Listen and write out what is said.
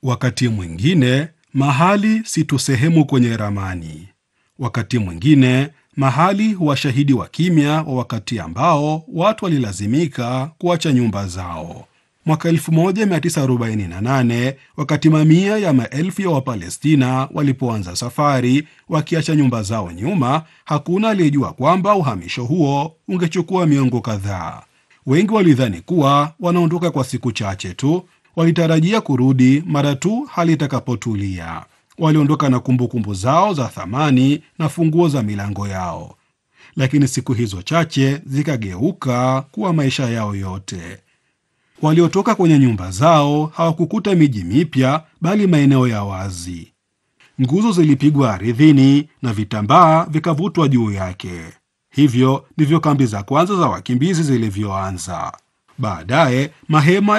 Wakati mwingine mahali si tu sehemu kwenye ramani. Wakati mwingine mahali huwa shahidi wa kimya wa wakati ambao watu walilazimika kuacha nyumba zao. Mwaka 1948 wakati mamia ya maelfu ya Wapalestina walipoanza safari wakiacha nyumba zao nyuma, hakuna aliyejua kwamba uhamisho huo ungechukua miongo kadhaa. Wengi walidhani kuwa wanaondoka kwa siku chache tu, walitarajia kurudi mara tu hali itakapotulia. Waliondoka na kumbukumbu kumbu zao za thamani na funguo za milango yao, lakini siku hizo chache zikageuka kuwa maisha yao yote. Waliotoka kwenye nyumba zao hawakukuta miji mipya, bali maeneo ya wazi. Nguzo zilipigwa ardhini na vitambaa vikavutwa juu yake. Hivyo ndivyo kambi za kwanza za wakimbizi zilivyoanza. Baadaye mahema